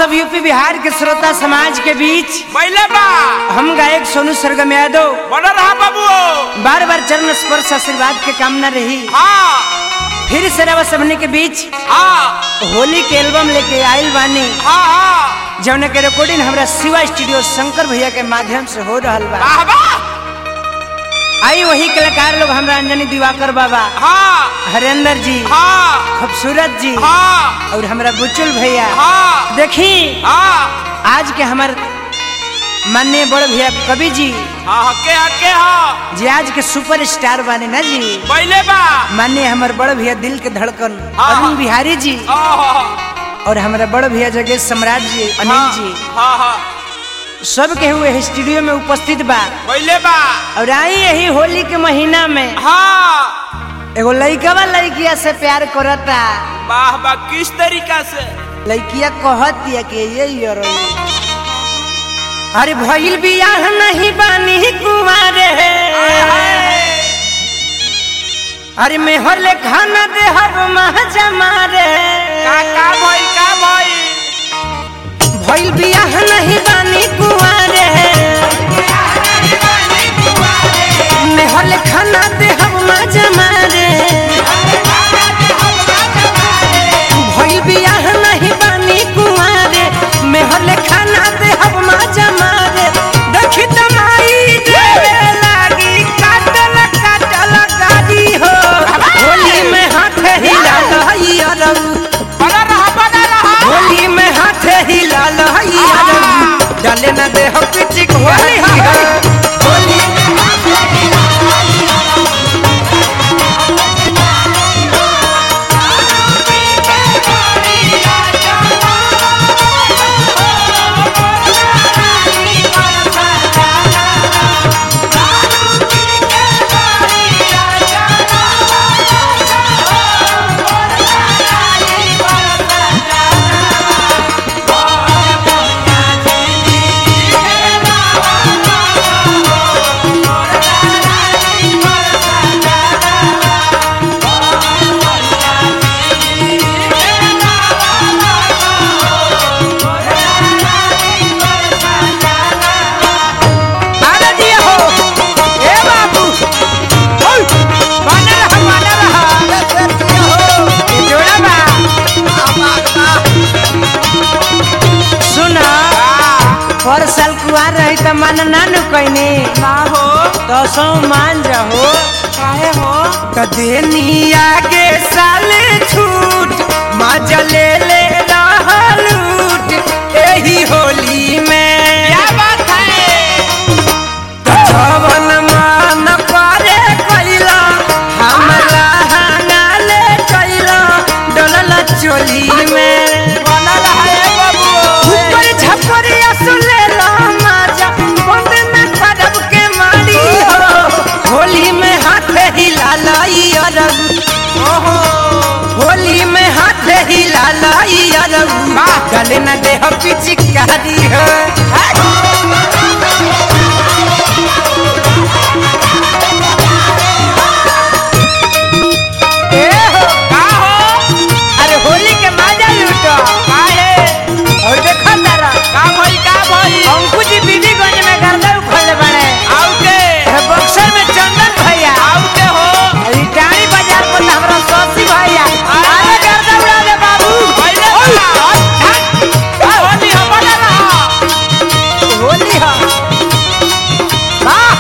सब यूपी बिहार के श्रोता समाज के बीच पहले बा हम गायक सोनू सरगम यादव बना रहा बाबू बार बार चरण स्पर्श आशीर्वाद के कामना रही हाँ फिर से रवा सबने के बीच हाँ होली के एल्बम लेके आयल बानी हाँ हाँ जौन के रिकॉर्डिंग हमरा शिवा स्टूडियो शंकर भैया के माध्यम से हो रहल बा वाह वाह आई वही कलाकार लोग हमरा अंजनी दिवाकर बाबा हाँ हरेंद्र जी हाँ खूबसूरत जी हाँ और हमरा बुचुल भैया हाँ देखी हाँ आज के हमार माननीय बड़ भैया कवि जी हाँ हके हके हाँ जे आज के सुपर स्टार बाने ना जी पहले बा माननीय हमार बड़ भैया दिल के धड़कन हाँ, अरुण हाँ। बिहारी जी हाँ और हमारा बड़ भैया जगह सम्राट जी अनिल जी हाँ हाँ सब के हुए स्टूडियो में उपस्थित बा पहले बा और आई यही होली के महीना में हाँ एगो लइकवा लइकिया से प्यार करता वाह वाह किस तरीका से लइकिया कहतिया कि ये यार अरे भइल बियाह नहीं बानी कुमारे अरे मेहर ले खाना दे हब महाजा मारे का का भाई का भाई भइल बियाह नहीं बानी कुमारे मेहर ले खाना दे हब महाजा मारे भइल बियाह नहीं बानी कुमारे मेहर ले खाना दे हब महाजा मारे देखी तमाई देवे लागी काटल काटल गाड़ी हो होली में हाथ हिला लहई अरब बना रहा बना रहा होली में हाथ हिला लहई अरब डाले न दे हो पिचिक होली हो होली आना दिया हो ए बाबू ओय बना रहा बना रहा ये जोड़ा बा सुना हर साल कुआर रही त मन नानु कइने ना हो तो सौ मान जाहो काहे हो त देनी आगे साले छूट मजा ले ले रहलूट एही होली में क्या बात है जवन मान पारे कैला हमला हंगाले कैला डलल चोली में बना रहा है बाबू ऊपर झपरिया सुले ला माजा बंद में खड़ब के मारी हो होली में हाथ हिला लाई अरब ओहो होली में हाथ हिला लाई अरब गले न दे हो पिचकारी हो ए हो का हो अरे होली के मजा लूटो काहे और देखो तारा का भाई का भाई अंकु जी बीबीगंज में गर्दा उखड़ले बड़े आउ के बक्सर में चंदन भैया आउ के हो रिटारी बाजार पर हमरा सौसी भैया अरे गर्दा उड़ा दे बाबू पहले बा का होली हो बना रहा होली हा वाह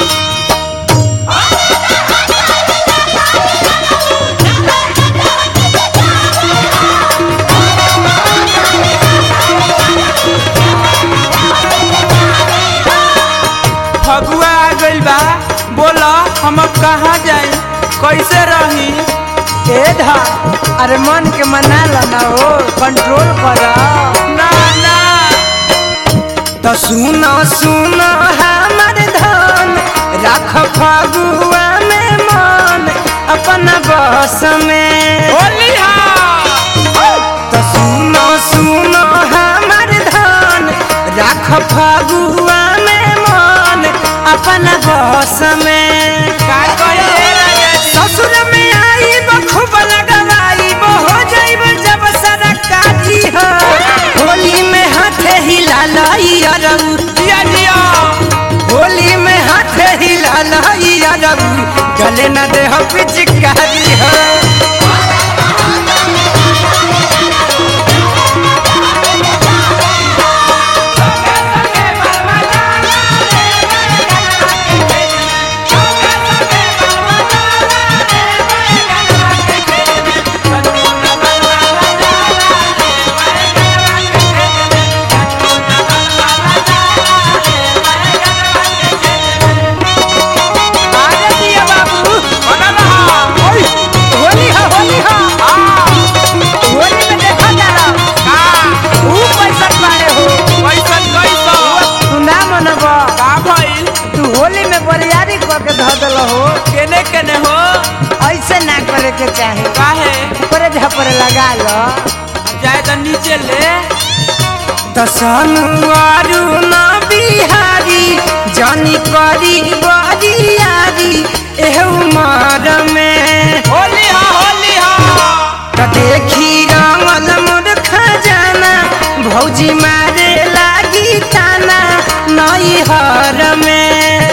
फगुआ आ गइल बा बोला हम अब कहाँ जाए कैसे रही ए धा अरे मन के मना ला हो कंट्रोल कर ना ना तो सुनो सुनो हमर धन रख फगुआ में मन अपना बस में होली हा तो सुनो सुनो हमर धन राख फगुआ में मन अपना बस में का कहे राजा जी ससुर में आई खूब लगवाई हो जाइब जब सरकारी हो होली में अरबू गले न दे हो पिचकारी हो आगे दिया बाबू बना रहा ओय, होली हो होली हो होली में देखा जा रहा ऊ पैसा पाड़े हो कैसन कैसन तू ना मनब का भइल तू होली में बरियारी करके धऽ देल हो केने केने हो ऐसे ना करे के चाहे काहे ऊपरे झपरे लगा लो जाए तो नीचे ले दसनुआरू ना बिहारी जानी करी बरियारी एह उमर में होली हा होली हा त देखी रंगल मोर खजाना भौजी मारे लागी ताना नई हर में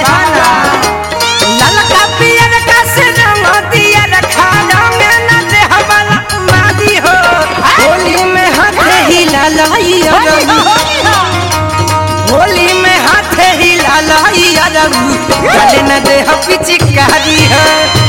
ललका पियर का से रंग दिया रखा रंग न देह वाला मादी हो होली में हाथ हिला लाई होली में हाथ हिला लाई अरबू गले न देह पिचकारी है